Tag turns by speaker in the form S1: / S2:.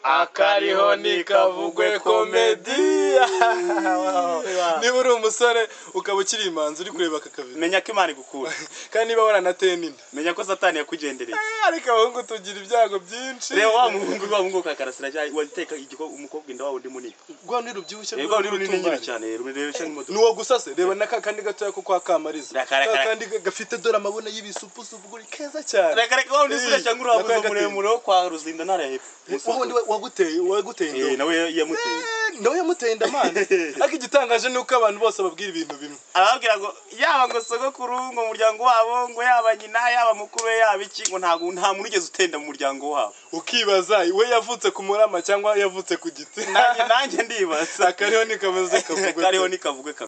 S1: akariho ntikavugwe komedi
S2: niba uri umusore ukaba ukiri imanzi uri kureba aka kavido
S1: menya ko imana igukura
S2: kandi niba waranateye n'inda
S1: menya ko satani yakugendereye
S2: Eh, ariko abahungu tugira ibyago byinshi
S1: reba wa muhungu wa muhungu ka karasira cyane wateka igikoma umukobwa inda wawe undi munini
S2: rwa ni rubyibushye
S1: reba ni runini nyine cyane rureba cyane imodoka
S2: nuwo gusa se reba n'aka kandi gatoya ko kwa kamariza
S1: Reka, reka,
S2: Ka
S1: reka.
S2: kandi gafite dore amabona y'ibisupusupu guri keza cyane
S1: reka reka wa undi sura cyangwa
S2: Nakora
S1: urahabuze
S2: agatebo.
S1: muremure wo kwa ruzinda ntara ya hepfo
S2: wowe ndi- waguteye waguteye
S1: Eh,
S2: indobo
S1: nawe yamuteye
S2: Eh, nawe yamuteye inda mana ariko igitangaje ni uko abantu bose babwira ibintu bimwe
S1: arababwira ngo yaba ngo sogokuru ngo umuryango wabo ngo yaba nyina yaba mukuru we yaba iki ngo ntabwo nta muntu ugeze utenda mu muryango wabo
S2: ukibaza we yavutse ku murama cyangwa yavutse ku giti
S1: nanjye nanjye ndibaza
S2: akariho nikameze kavugwe
S1: kariho ntikavugwe kamwe